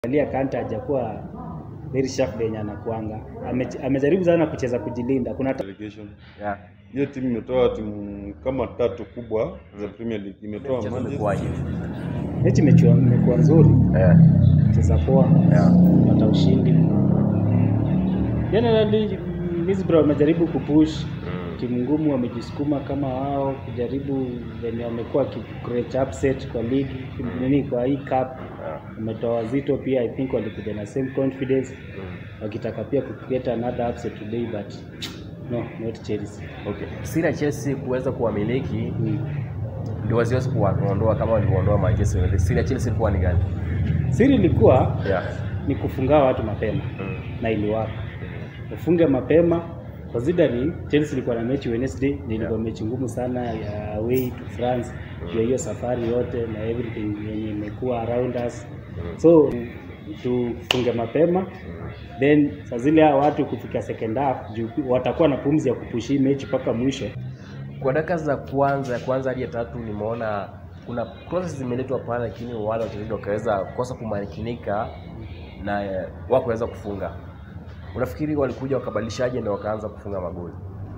Alia Kanta hajakuwa very sharp venye anakuanga. Ame, amejaribu sana kucheza kujilinda. Kuna ta- relegation. Yeah. Hiyo timu imetoa timu kama tatu kubwa za Premier League. Imetoa Mchezo Manchester- umekuwaje? mechi imechua- imekuwa nzuri, Eh, cheza poa, yeah. pata ushindi. Generally Middlesbrough wamejaribu kupush Mm. timu ngumu, wamejisukuma kama wao kujaribu venye wamekuwa create upset kwa ligi nini, kwa hii cup Yeah. wametoa wazito pia. I think walikuja na same confidence Mm. wakitaka pia ku create another upset today but no not Chelsea. Okay. Siri ya Chelsea kuweza kuwamiliki Mm. ndio wasiwezi kuwaondoa kama walivyoondoa Manchester United. Siri ya Chelsea ilikuwa ni gani? Siri ilikuwa Yeah. ni kufunga watu mapema Mm. na iliwaka. Ufunge mapema considering Chelsea ilikuwa na mechi Wednesday, na ilikuwa Yeah. mechi ngumu sana ya away to France ya hiyo safari yote na everything yenye imekuwa around us. So tufunge mapema then saa zile hao watu kufika second half juu watakuwa na pumzi ya kupushi mechi mpaka mwisho. Kwa dakika za kwanza ya kwanza hadi ya tatu nimeona kuna crosses zimeletwa pale, lakini wale wachezaji wakaweza kosa kumakinika na eh, wakuweza kufunga. Unafikiri walikuja wakabadilishaje ndio wakaanza kufunga magoli?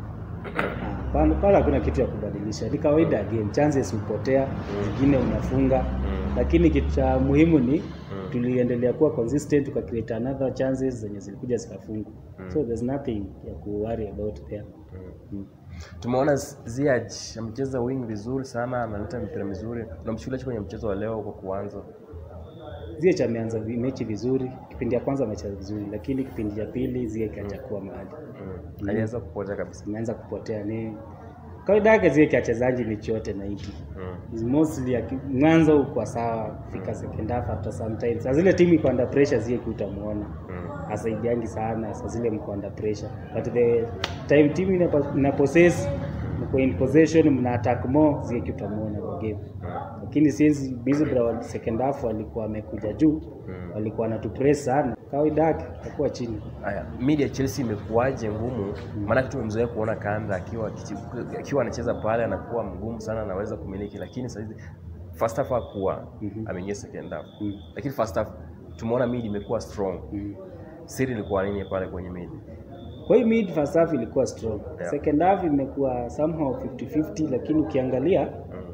Ah, Pale pale hakuna kitu ya kubadilisha, ni kawaida ya game, chances hupotea, zingine unafunga lakini kitu cha muhimu ni tuliendelea kuwa consistent tuka create another chances zenye zilikuja zikafungwa so there's nothing ya ku worry about there mm. Tumeona Ziyech amecheza wing vizuri sana, analeta mipira mizuri. Unamchukulia kwenye mchezo wa leo kwa kuanza? Ziyech ameanza vi- mechi vizuri kipindi ya kwanza amecheza vizuri lakini kipindi cha pili Ziyech hajakuwa mahali Mm. Aliweza kupotea kabisa. ameanza kupotea ni kawaida yake Ziyech achezaji mechi yote 90 Mm. Is mostly aki- mwanzo uko sawa fika second half after some time saa zile timu iko under pressure Ziyech utamuona Mm. asaidiangi sana saa zile mko under pressure but the time team ina, ina possess mko in possession mna attack more Ziyech utamuona kwa game lakini since Middlesbrough second half walikuwa wamekuja juu walikuwa wanatupress sana kawaida yake atakuwa chini Haya, mid ya Chelsea imekuwaje ngumu? Maana tumemzoea kuona Kanda akiwa akichi- akiwa anacheza pale anakuwa mgumu sana, anaweza kumiliki, lakini sasa hizi first half hakuwa Mhm. ameingia second half, Mm. lakini first half tumeona mid imekuwa strong. mm. Siri ilikuwa nini pale kwenye mid? Kwa hiyo mid first half ilikuwa strong. Yeah. Second half imekuwa somehow 50-50 lakini ukiangalia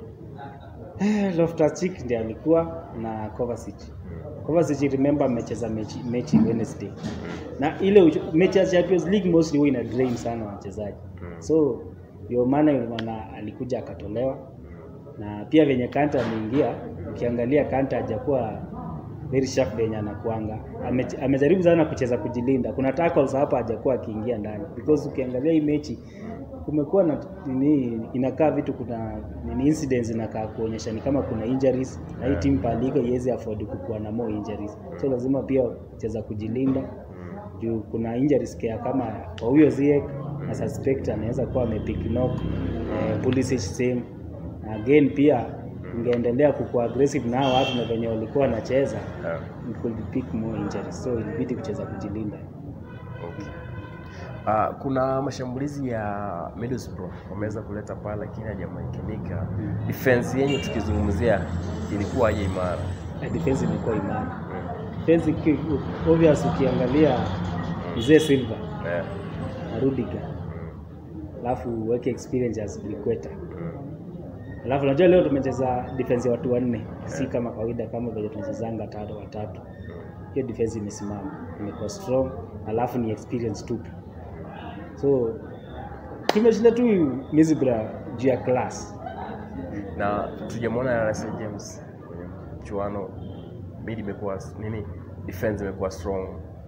eh, Loftus-Cheek ndiye alikuwa na Kovacic. Kovacic remember amecheza mechi, mechi Wednesday. Na ile uch- mechi ya Champions League mostly huwa ina drain sana wachezaji. So ndio maana unaona alikuja akatolewa. Na pia venye Kanta ameingia, ukiangalia Kanta hajakuwa very sharp venye anakuanga. Ame, amejaribu sana kucheza kujilinda. Kuna tackles hapa hajakuwa akiingia ndani because ukiangalia hii mechi kumekuwa na nini, inakaa vitu, kuna nini incidents inakaa kuonyesha ni kama kuna injuries na hii timu paliko iwezi afford kukuwa na more injuries, so lazima pia kucheza kujilinda juu kuna injuries care kama kwa huyo Ziyech na suspect anaweza kuwa amepick knock eh, Pulisic same again pia ungeendelea kukuwa aggressive na hao watu na venye walikuwa wanacheza Yeah. it could pick more injuries so ilibidi kucheza kujilinda Okay. Uh, kuna mashambulizi ya Middlesbrough wameweza kuleta pale lakini hajamakinika. Defense yenyu tukizungumzia ilikuwa imara. na defense ilikuwa imara defense iki- obvious ukiangalia mzee Silva Yeah. na Rudiger alafu uweke experience as Liqueta alafu unajua leo tumecheza defense ya watu wanne si kama kawaida kama vile tunachezanga tatu watatu hiyo defense imesimama imekuwa strong alafu ni experience tupu so tumeshinda tu Middlesbrough juu ya class Na tujamwona Russell James kwenye mchuano. Mid imekuwa nini? Defense imekuwa strong.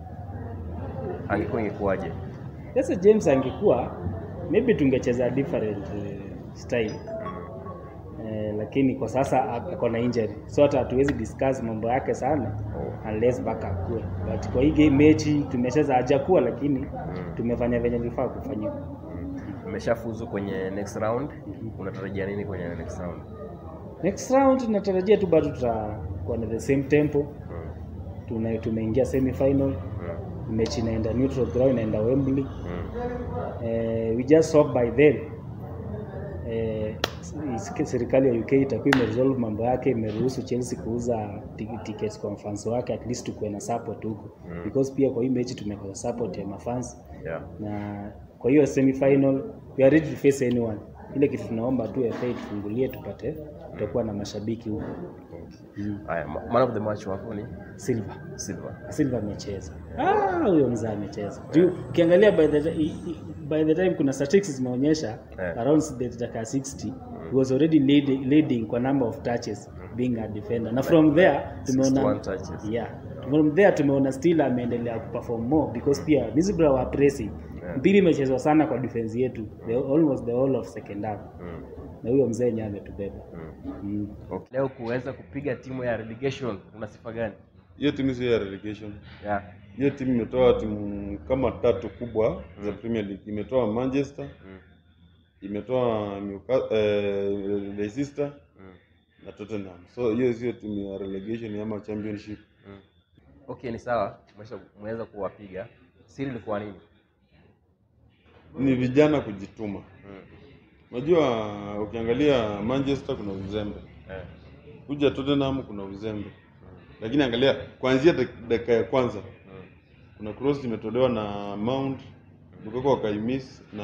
Angekuwa ingekuwaje? sasa James angekuwa maybe tungecheza different eh, style eh, lakini kwa sasa ak- ako na injury so hata hatuwezi discuss mambo yake sana unless mpaka akue but kwa hii game mechi tumecheza hajakuwa lakini tumefanya venye vifaa kufanyika Mmeshafuzu kwenye next round. Unatarajia nini kwenye next round? next round natarajia tu bado tutakuwa na the same tempo Tuna, tumeingia semi final mechi inaenda neutral ground inaenda Wembley eh, we just hope by then eh, s- serikali ya UK itakuwa imeresolve mambo yake, imeruhusu Chelsea kuuza ti- tickets kwa mafans wake, at least tukuwe na support huko Mm. because pia kwa hii mechi tumekosa support ya mafans Yeah. na kwa hiyo semifinal we are ready to face anyone. Ile kitu tunaomba tu FA tufungulie tupate, tutakuwa na mashabiki huko. Mm. Haya, ma- man of the match wako ni Silva Silva. Silva amecheza. Ah, huyo mzee amecheza. Juu ukiangalia by the i- i- by the time kuna statistics zimeonyesha Eh. around the dakika 60 he was already leading, leading kwa number of touches being a defender. Na from there 61 tumeona touches. yeah. From there tumeona still ameendelea kuperform more because pia Middlesbrough wa pressing. Yeah. Mpira imechezwa sana kwa defense yetu. The, almost the whole of second half. Mm. Na huyo mzee yenyewe ametubeba. Mm. Mm. Okay. Leo kuweza kupiga timu ya relegation una sifa gani? Hiyo timu sio ya relegation. Yeah. Hiyo timu imetoa timu kama tatu kubwa za Premier League. Imetoa Manchester, Mm. imetoa Newcastle, eh, Leicester Mm. na Tottenham. So hiyo sio timu ya relegation ama championship. Mm. Okay, ni sawa. Umesha- Umeweza kuwapiga. Siri ilikuwa nini? Ni vijana kujituma. Mm. Unajua ukiangalia Manchester kuna uzembe. Eh. Kuja Tottenham kuna uzembe. Lakini angalia kuanzia dak- dakika ya kwanza Mm. kuna cross imetolewa na Mount Lukaku akaimiss na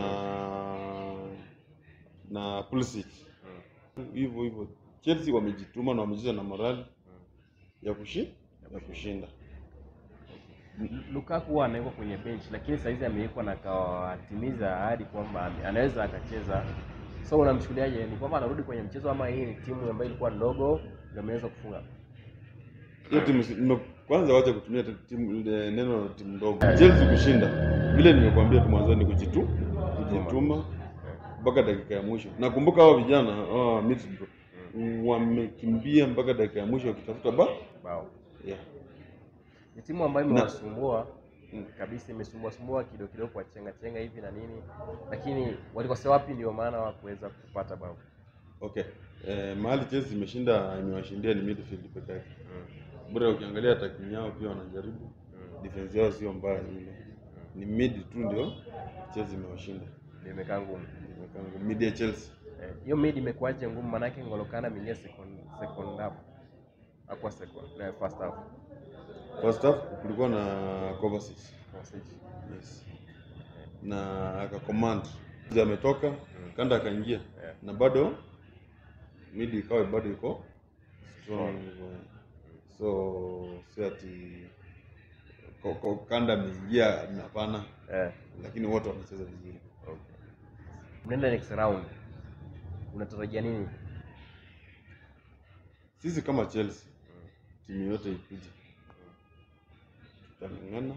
na Pulisic. Mm. Hivyo hivyo Chelsea wamejituma na wamecheza na morali ya kushi ya kushinda. Lukaku huwa anawekwa kwenye bench lakini saizi amewekwa na akawatimiza ahadi kwamba ame- anaweza akacheza. So unamchukuliaje? Ni kwamba anarudi kwenye mchezo ama hii ni timu ambayo ilikuwa ndogo ndio ameweza kufunga? Hiyo timu si- nime- kwanza wacha kutumia te- timu ile neno la timu ndogo. Chelsea kushinda. Vile nimekuambia tu mwanzoni kujitu kujituma mpaka dakika ya mwisho. Nakumbuka hao vijana hao Middlesbrough wamekimbia mpaka dakika ya mwisho wakitafuta ba Bao. yeah. Ni timu ambayo Na- imewasumbua Mm. kabisa, imesumbua sumbua kidogo kidogo kwa chenga chenga hivi na nini, lakini walikosea wapi? Ndio maana hawakuweza kupata bao. Okay. Eh, mahali Chelsea imeshinda imewashindia ni midfield peke yake. Mm. Bora ukiangalia attacking yao pia wanajaribu. Mm. Defense yao sio mbaya vile. Ni mid tu ndio Chelsea imewashinda. Ndio imekaa ngumu. Imekaa mid ya Chelsea. Eh, Hiyo mid imekuwaje ngumu? Manake N'Golo Kante ameingia second second half, hakuwa second na first half. First half kulikuwa na Kovacic. Kovacic. Yes. Na akacommand. Mzee ametoka, Kanda akaingia. Yeah. Na bado mid ikawa bado iko strong. So si ati ko- ko- Kanda ameingia hapana, Eh, lakini wote wamecheza vizuri. okay. Mnaenda next round, unatarajia nini? Sisi kama Chelsea timu yote ikuje, tutang'ang'ana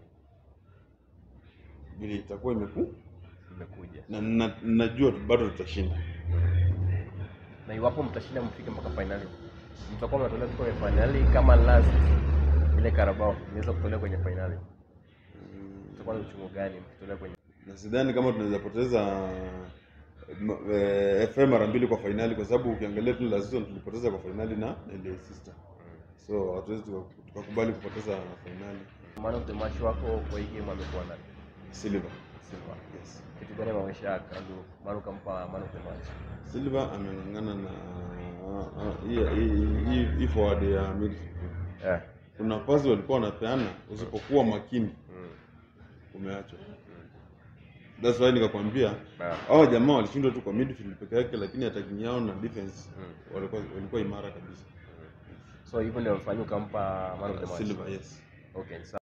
vile itakuwa imeku Mmekuja na na- najua bado tutashinda. na iwapo mtashinda mfike mpaka finali, mtakuwa mnatolewa tu kwenye finali kama last ile Carabao imeweza kutolewa kwenye finali, itakuwa na uchungu gani mkitolewa kwenye Na sidhani kama tunaweza poteza m- eh, FA mara mbili kwa fainali, kwa sababu ukiangalia tu last season tulipoteza kwa fainali na na Leicester, so hatuwezi tuka- tukakubali kupoteza fainali. man of the match wako kwa hii game amekuwa nani? Silva, Silva. yes. Kitu gani ameonyesha Kandu Manu kampa man of the match? Silva ameng'ang'ana na ah, hii- hii- hii- hii forward ya midfield. Eh. Kuna pasi walikuwa wanapeana, usipokuwa makini Mm. umeachwa. That's why nikakwambia Ah. hao jamaa walishindwa tu kwa midfield peke yake, lakini attacking yao na defense Mm. walikuwa walikuwa imara kabisa. So hivyo ndio mfanyio kampa man of the match. Silva, yes. Okay, sawa.